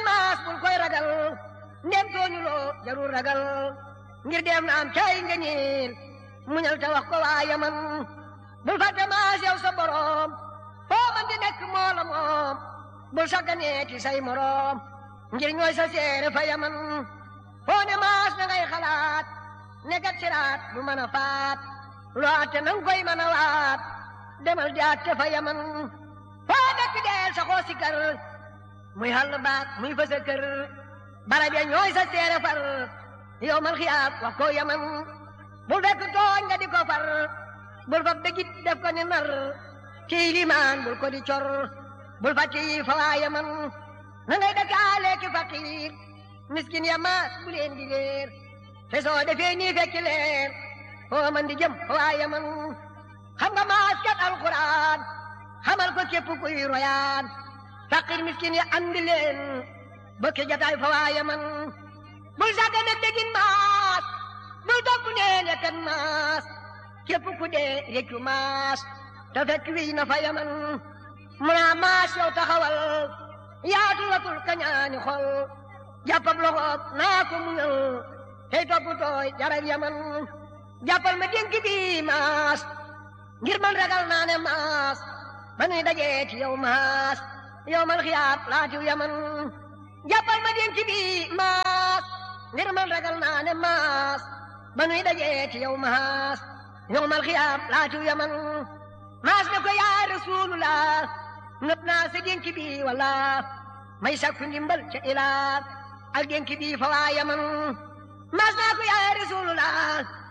maas bul koy ragal ndem tooñuloo jarul ragal ngir dem na am cay nga ñiil muñal te wax ko waa yaman bul fàtte maas yow sa boroom foo man di nekk moo la moom bul sagganeeti say moroom ngir ñooy sa seere fa yaman foo ne maas na ngay xalaat ne gat siraat du mën a faat loo atte nang koy mën a waat demal di atte fa yaman foo dëkk deel sa xoo si kër muy xàll baat muy fa sa kër barab ya ñooy sa seere far yow mal xiyaab wax ko yaman bul fekk tooñ nga di ko far bul fab dëggit def ko ni nar kii limaan bul ko di cor bul fàtte yi fa waa yaman na ngay dëkkaale ki faqiir miskin ya maas bu leen di leer te soo defee nii fekki leer foo man di jëm fa waa yaman xam nga maas kat alquran xamal ko képp kuy royaan faqir miskin ya andi leen bokki jataay fa waa yaman bul sàgga nag dégin maas bul topp neen ya kan maas képp ku dee réccu maas te fekk wiy na fa yaman munaa maas yow taxawal yaatu watul kañaani xol jàppab loxoob naa ko muñal tey topp tooy jaral yaman jàppal ma dénk bi maas ngir man ragal naa ne maas ba nuy dajee ci yow maas yow man xiyaab laatiw yaman jàppal ma dénk bi maas ngir man ragal naa ne maas ba nuy dajee ci yow maas yow man xiyaab laatiw yaman maas ne ko yaa rasulullah nëb naa sa dénk bi wala may sakku ndimbal ca ilaa ak dénk bi fa waa yaman maas naa ko yaa rasulullah